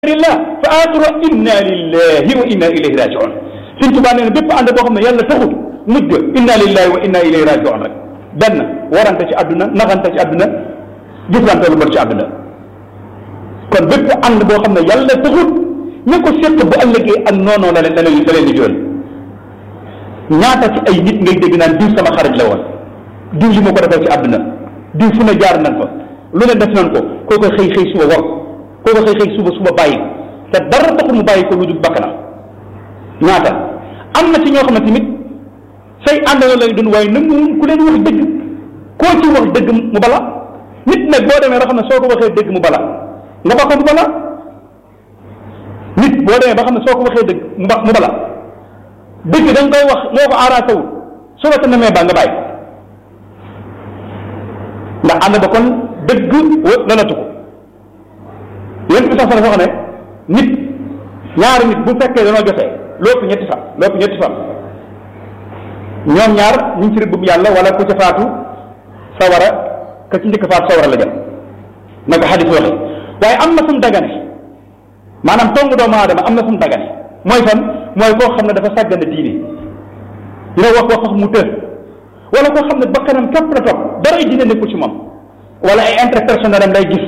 rillah fa axiru inna lillahi wa inna ilayhi rajiun Sëñ Tuubaa nee na bépp ànd boo xam ne yàlla taxul mujj ga inna lillahi wa inna ilayhi rajiun rek benn warante ci àdduna naxante ci àdduna jëflante lu bon ci àdduna kon bépp ànd boo xam ne yàlla taxul ña ko seq bu ëllëgee ak noonoo la leen da leen da leen di jool ñaata ci ay nit ngay dégg naan diw sama xarit la woon diw li ma ko defal ci àdduna diw fu ne jaar nañ fa lu ne def nañ ko koo ko xëy xëy suba war koo ko xëy xëy suba suba bàyyi te dara taxul mu bàyyi ko lu dul bakkanam ñaata am na ci ñoo xam ne tamit say àndandoo lay dund waaye nanguwuñ ku leen wax dëgg koo ci wax dëgg mu bala nit nag boo demee ba xam ne soo ko waxee dëgg mu bala nga ba ko mu bala nit boo demee ba xam ne soo ko waxee dëgg mu ba mu bala dëgg da nga koy wax moo ko arrangé wul soo ko namee ba nga bàyyi ndax ànd ba kon dëgg lalatu ko yéen bi sax sax wax ne nit ñaari nit bu fekkee danoo jotee lépp ñetti fan lépp ñetti fan ñoom ñaar ñu ngi ci rëbbum yàlla wala ku ca faatu sawara ka ci njëkk faatu sawara la jëm naka xadis waxe waaye am na fu mu dagane maanaam tongu doomu aadama am na fu mu dagane mooy fan mooy koo xam ne dafa sàggane diine dina wax wax wax mu të wala koo xam ne bakkanam képp la topp dara ay diine nekkul ci moom wala ay intérêt personnel am lay gis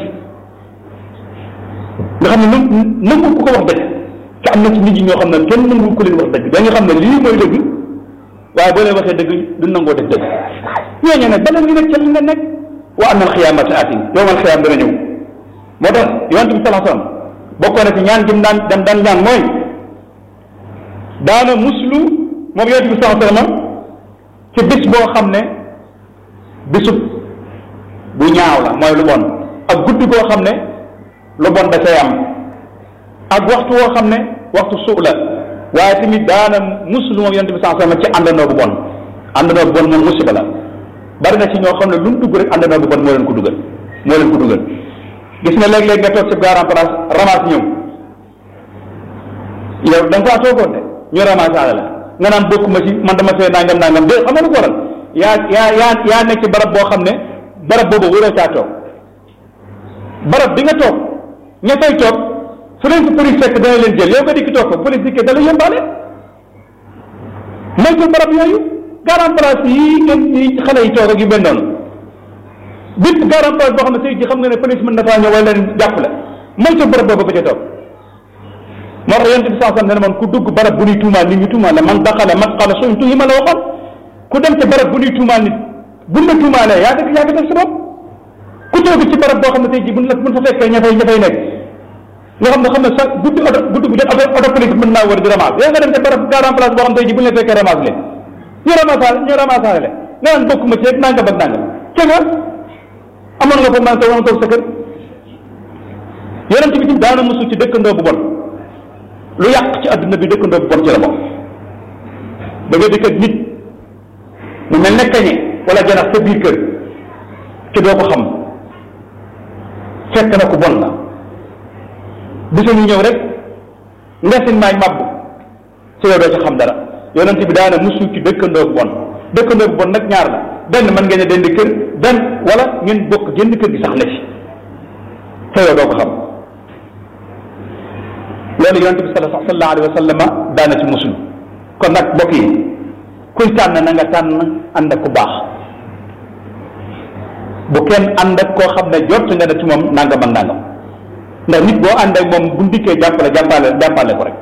nga xam ne nu nangu ku ko wax dëgg te am na ci nit ñi ñoo xam ne kenn nangu ku leen wax dëgg da nga xam ne lii mooy dëgg waaye boo leen waxee dëgg du nangoo def dëgg ñooñu nag bala ñu nekk ca li nga nekk wa anna alxiyaamata atin yowmal xiyaam dana ñëw moo tax yonent bi salaa sallam bokkoon na ci ñaan jëm daan dem daan ñaan mooy daana muslu moom yonent bi salaa sallam ci bis boo xam ne bisub bu ñaaw la mooy lu bon ak guddi goo xam ne lu bon da cay am ak waxtu woo xam ne waxtu suu la waaye tamit daana muslu moom yonent bi salaa sallam ci àndandoo bu bon àndandoo bu bon moom musiba la bari na ci ñoo xam ne lu mu dugg rek àndandoo bu bon moo leen ko dugal moo leen ko dugal gis nga léeg-léeg nga toog ci garan place ramasse ñëw yow da nga faa toogoon de ñu ramasse la nga naan bokkuma ci man dama fee nangam nangam de xam nga lu ko waral yaa yaa yaa yaa nekk ci barab boo xam ne barab boobu waroo caa toog barab bi nga toog ña fay toog fu leen fi police fekk dana leen jël yow nga dikki toog ko police dikkee dala yombaale moytul barab yooyu garan place yi ngeen yi xale yi toog ak yu mel noonu bépp garan place boo xam ne tey ji xam nga ne police mën na faa ñëw wala leen jàppale moytul barab boobu ba ca toog moo tax yonent bi saa sam ne man ku dugg barab bu ñuy tuumaal nit ñu tuumaal la man daxale masqala suñ tuuyi ma la waxoon ku dem ci barab bu ñuy tuumaal nit buñ la tuumaalee yaa dëgg yaa dëgg sa bopp ku toog ci barab boo xam ne tey ji buñ la buñ fa fekkee ña fay ña fay nekk nga xam ne xam ne sax guddi oto guddi bu jot oto oto police mën naa wër di ramasse yaa nga dem ci barab garan place boo xam tey ji buñ la fekkee ramasse leen ñu ramassale ñu ramassale le nga naan bokkuma ci rek nangam ak nangam ca nga amoon nga foofu naan sa woon toog sa kër yonent bi ci daana musu ci dëkkandoo bu bon lu yàq ci adduna bi dëkkandoo bu bon ci la bokk da nga dëkk ak nit mu mel ne kañe wala janax sa biir kër te doo ko xam fekk na ku bon la bisa ñu ñëw rek ngesin maay màbb ci yow doo ci xam dara yonent bi daana musu ci dëkkandoo bu bon dëkkandoo bu bon nag ñaar la benn mën ngeen a dend kër benn wala ngeen bokk génn kër gi sax na ci te yow doo ko xam loolu yonent bi sallallahu alayhi wa sallam daana ci musul kon nag mbokk yi kuy tànn na nga tànn ànd ak ku baax bu kenn ànd ak koo xam ne jot nga ne ci moom nangam ak nangam ndax nit boo ànd ak moom bu ndikkee jàppale jàppale jàppale ko rek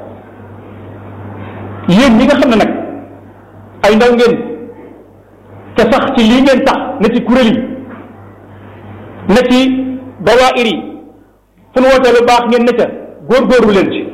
yéen ñi nga xam ne nag ay ndaw ngeen te sax ci lii ngeen tax ne ci kuréel yi ne ci dawaayir yi fu nu wootee lu baax ngeen ne ca góorgóorlu leen ci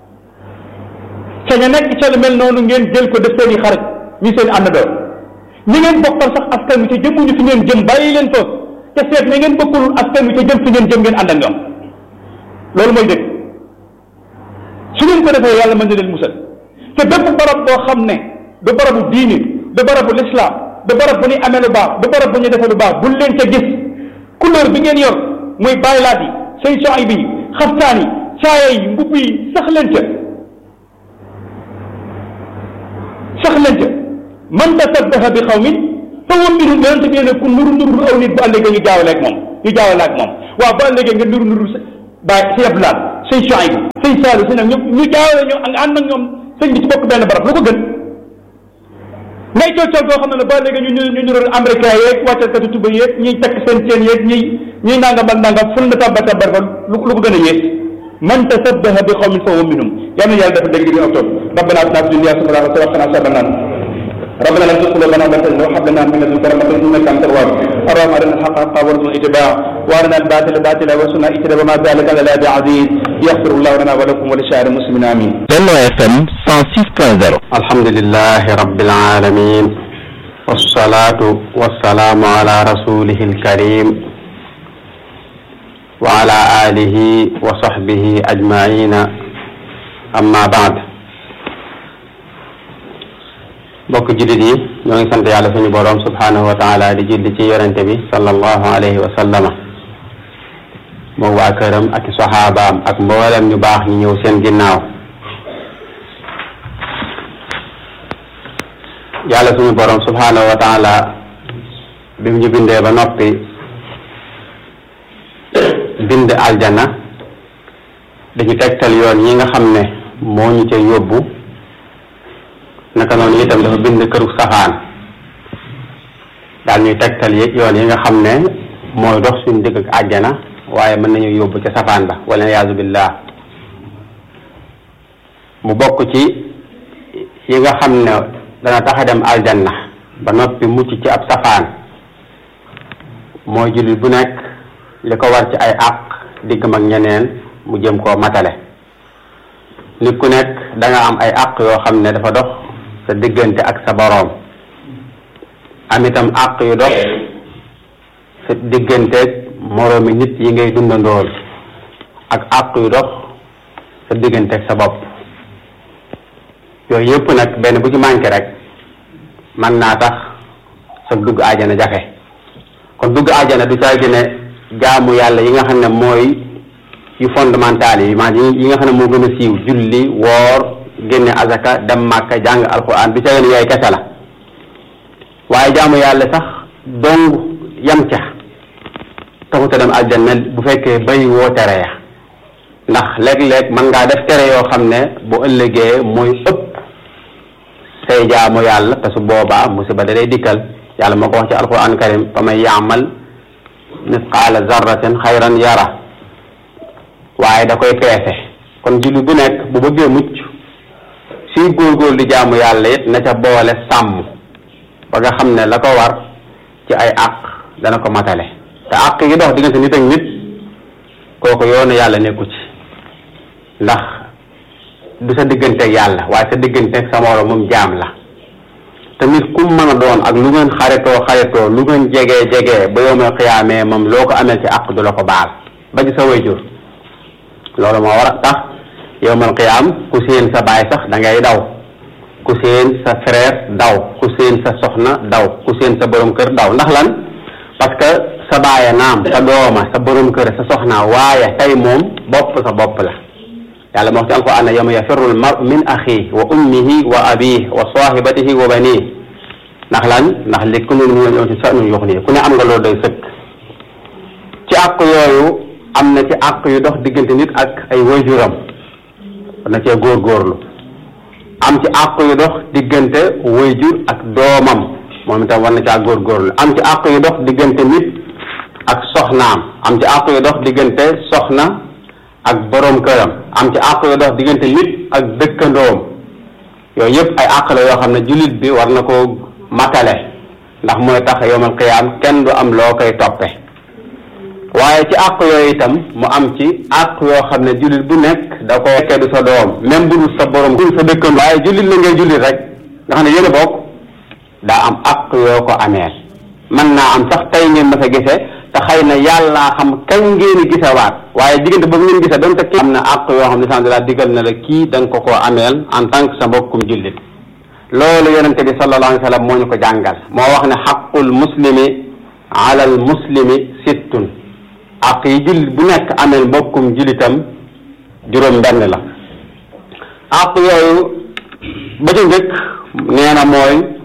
ca ña nekk ca lu mel noonu ngeen jël ko def seen i xarit ñu seen àndandoo ñi ngeen bokkal sax askan wi te jëmuñu fi ngeen jëm bàyyi leen foofu te seet ña ngeen bokkulul askan wi te jëm fi ngeen jëm ngeen ànd ak ñoom loolu mooy dëgg su ngeen ko defee yàlla mën na leen musal te bépp barab boo xam ne du barabu diini du barabu lislaam du barab bu ñuy amee lu baax du barab bu ñuy defee lu baax bul leen ca gis couleur bi ngeen yor muy baylaat yi seen soxay bi xaftaan yi caaya yi mbubb yi sax leen ca sax leen ca man tasabbaha bi xawmin fa wa minhum yonente bi ne ku nuru nuru aw nit bu ëllëgee ñu jaawale ak moom ñu jaawale ak moom waaw bu ëllëgee nga nuru nuru bàyyi si abdulaat sëñ Chouaïb sëñ Saliou sëñ ak ñoom ñu jaawale ñoom ak ànd ak ñoom sëñ bi ci bokk benn barab lu ko gën ngay coow coow boo xam ne ne ba léegi ñu ñu ñu ñu américain yeeg wàccalkatu tuba yeeg ñiy takk seen seen yeeg ñiy ñiy nangam ak nangam ful na tabba tabbar ko lu lu ko gën a yées man tasabbaha bi qawmin fa huwa minhum yal na yàlla dafa dégg di octobre rabbana atina fi dunya hasanatan wa qina adhaban nar ربنا لا تزغ قلوبنا بعد إذ وهب لنا من لدنك رحمة إنك أنت الوهاب اللهم أرنا الحق حقا وارزقنا اتباعه وأرنا الباطل باطلا وارزقنا اجتنابه ما ذلك على الله بعزيز يغفر الله لنا ولكم ولسائر المسلمين آمين Benno FM 106.0 alhamdulillahi rabbil alamin wassalatu wassalamu ala rasulihi alkarim wa ala alihi wa sahbihi ajmaina amma baad mbokk jullit yi ñoo ngi sant yàlla suñu boroom subhanahu wa taala di julli ci yonente bi sallallahu alayhi wa sallama moom waa këram ak saxaabaam ak mboolem ñu baax ñu ñëw seen ginnaaw yàlla suñu borom subhanahu wa taala bi mu ñu bindee ba noppi bind aljana dañu tegtal yoon yi nga xam ne moo ñu ca yóbbu naka noonu itam dafa bind këru safaan daal ñuy tegtal yi yoon yi nga xam ne mooy dox suñu digg ak àjjana waaye mën nañu yóbbu ca safaan ba wala yaazu billah mu bokk ci yi nga xam ne dana tax a dem aljanna ba noppi mucc ci ab safaan mooy jullit bu nekk li ko war ci ay àq diggam ak ñeneen mu jëm koo matale nit ku nekk da nga am ay àq yoo xam ne dafa dox sa diggante ak sa boroom am itam àq yu dox sa digganteeg moroomi nit yi ngay dundandool ak àq yu dox sa digganteeg sa bopp yooyu yëpp nag benn bu ci manqué rek man naa tax sa dugg aajana jafe kon dugg aajana du caagi ne jaamu yàlla yi nga xam ne mooy yu fondamental yi maanaam yi nga xam ne moo gën a siiw julli woor génne azaka dem màkka jàng alquran du caagi ne yooyu kese la waaye jaamu yàlla sax dong yam ca taxuta dem aljanna bu fekkee bay woo tere ya ndax léeg-léeg mën ngaa def tere yoo xam ne bu ëllëgee mooy ëpp say jaamu yàlla te su boobaa musiba da day dikkal yàlla moo ko wax ci alquran karim fa man yaamal misqaala zarratin xayran yara waaye da koy peese kon julli bu nekk bu bëggee mucc suy góorgóor di jaamu yàlla it na ca boole sàmm ba nga xam ne la ko war ci ay àq dana ko matale te àq yi dox diggante nit ak nit kooku yoonu yàlla nekku ci ndax du sa digganteeg yàlla waaye sa digganteeg sa moroom moom jaam la te nit ku mën a doon ak lu ngeen xaritoo xaritoo lu ngeen jegee jegee ba yow ma xiyaamee moom loo ko amee ci àq du la ko baal ba ci sa wayjur loolu moo war a tax yow mal xiyaam ku séen sa baay sax da ngay daw ku séen sa frère daw ku séen sa soxna daw ku séen sa borom kër daw ndax lan parce que sa baaya naam sa dooma sa borom kër sa soxna waaye tey moom bopp sa bopp la yàlla moo wax ci alquran ne yawma yafirru al mar min axi wa ummihi wa abihi wa sahibatihi wa banihi ndax lan ndax li ku ne ñu ñëw ci sa nun yox nii ku ne am nga loolu doy sëkk ci àq yooyu am na ci àq yu dox diggante nit ak ay waajuram na cee góorgóorlu am ci àq yu dox diggante waajur ak doomam moom itam war na caa góorgóorlu am ci àq yu dox diggante nit ak soxnaam am ci àq yu dox diggante soxna ak boroom këram am ci àq yu dox diggante nit ak dëkkandoom yooyu yëpp ay àq la yoo xam ne jullit bi war na ko matale ndax mooy tax yowmal qiyaam kenn du am loo koy toppe waaye ci àq yooyu itam mu am ci àq yoo xam ne jullit bu nekk da ko fekkee du sa doom même bu dul sa borom bu dul sa dëkkandoo waaye jullit la ngay jullit rek nga xam ne yéen a bokk daa am àq yoo ko ameel mën naa am sax tey ngeen ma sa gisee te xëy na yàlla xam kañ ngeen di gisewaat waaye diggante boobu ngeen gisee doon te am na àq yoo xam ne sant laa digal na la kii da nga ko koo ameel en tant que sa mbokkum jullit loolu yonente bi sallallahu alayhi wa sallam moo ñu ko jàngal moo wax ne xaqul muslimi ala al muslimi sittun àq yi jullit bu nekk ameel mbokkum jullitam juróom benn la àq yooyu ba ca njëkk nee na mooy